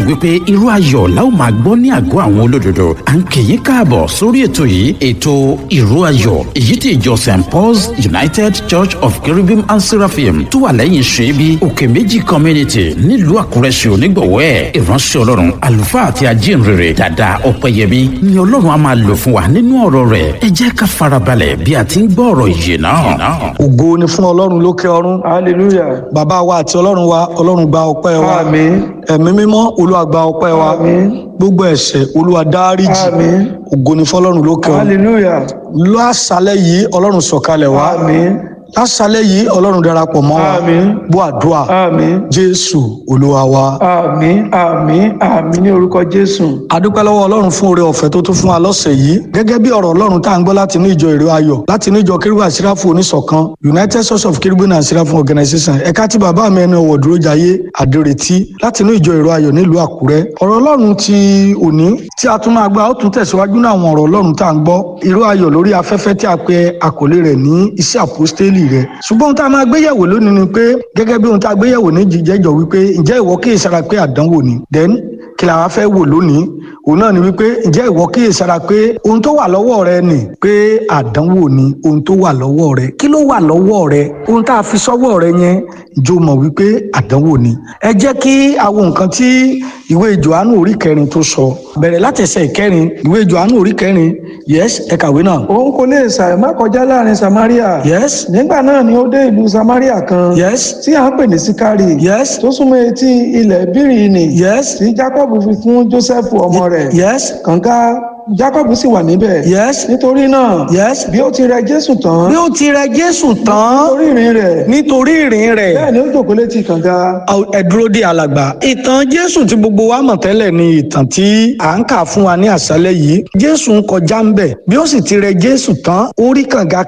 wípé irú ayọ̀ la ó máa gbọ́ ní àgọ́ àwọn olódodo à ń kì í káàbọ̀ sórí ètò yìí ètò irú ayọ̀ èyí tí ìjọ st paul's united church of cherubim and seraphim tó wà lẹ́yìn ṣẹ́bi òkè méjì community nílùú àkúrẹ́ ṣe onígbọ̀wọ́ ẹ̀ ìránṣẹ́ ọlọ́run àlùfáà àti ajínrere dàda ọ̀pẹ̀yẹmí ni ọlọ́run á máa lò fún wa nínú ọ̀rọ̀ rẹ̀ ẹ jẹ́ ká farabalẹ̀ bí a ti ń gbọ́ ọ̀rọ̀ yìí náà. ògo ni fún ọlọ́run lókè ọ̀run hallelujah bàbá wa àti ọlọ́run wa ọlọ́run gba ọpẹ́ wa àmín ẹ̀mí mímọ́ olúwa gba ọpẹ́ wa àmín gbogbo ẹ̀ṣẹ̀ olúwa dáríjì àmín ògo ni fún ọlọ́run lókè ọ̀run hallelujah lásàlẹ̀ yìí ọlọ́run sọ̀kalẹ̀ wá àmín lásàlẹ̀ yìí ọlọ́run darapọ̀ mọ́ wa àmín bó àdúrà àmín jésù olúwa wa àmín àmín àmín ní orúkọ jésù adúpẹ́ lọ́wọ́ ọlọ́run fún oore ọ̀fẹ́ tó tún fún wa lọ́sẹ̀ yìí gẹ́gẹ́ bí ọ̀rọ̀ ọlọ́run tá à ń gbọ́ láti inú ìjọ èrè ayọ̀ láti inú ìjọ kérúbù àsíráfù oníṣọ̀kan united source of kérúbù and àsíráfù organization ẹ̀ka tí bàbá mi ẹni ọ̀wọ̀ dúró jayé àdèrètí láti inú ìjọ èrè ayọ̀ nílùú àkúrẹ́ ọ̀rọ̀ ọlọ́run ti òní tí a tún máa gbọ́ a ó tún tẹ̀síwájú náà àwọn ọ̀rọ̀ ọlọ́run tá à ń gbọ́ ìró ayọ̀ lórí afẹ́fẹ́ tí a pe àkọlé rẹ̀ ní iṣẹ́ àpọ́stélì rẹ̀ ṣùgbọ́n ohun tá a máa gbéyẹ̀wò lónìí ni pé gẹ́gẹ́ bí ohun tá a gbéyẹ̀wò ní jíjẹ́jọ́ wípé ǹjẹ́ ìwọ kíyèsára pé àdánwò ni then kí la wá fẹ́ wò lónìí òun náà ni wípé ǹjẹ́ ìwọ kíyèsára pé ohun tó wà lọ́wọ́ rẹ nì pé àdánwò ni ohun tó wà lọ́wọ́ rẹ kí ló wà lọ́wọ́ rẹ ohun tá a fi sọ́wọ́ rẹ yẹn jọ mọ̀ wípé àdánwò ni ẹ jẹ́ kí àwọn nǹkan tí ìwé johannu orí kẹrin tó sọ bẹ̀rẹ̀ láti ẹsẹ̀ ìkẹrin ìwé johannu orí kẹrin yes ẹ kàwé náà òun kò lè ṣàì má kọjá láàrin samaria yes nígbà náà ni ó dé ìlú samaria kan yes tí à ń pè ní sikari yes tó súnmọ́ etí ilẹ̀ bíríìnì yes tí jacob fi fún joseph ọmọ rẹ̀ yes kànga jacob sì wà níbẹ̀ yes nítorí náà yes bí ó ti rẹ jésù tán bí ó ti rẹ jésù tán nítorí ìrìn rẹ̀ nítorí ìrìn rẹ̀ bẹ́ẹ̀ ni ó jókòó létí kànga ẹ dúró de alàgbà ìtàn jésù tí gbogbo wa mọ̀ tẹ́lẹ̀ ni ìtàn tí à ń kà fún wa ní àṣálẹ́ yìí jésù ń kọjá ń bẹ̀ bí ó sì ti rẹ jésù tán ó rí kànga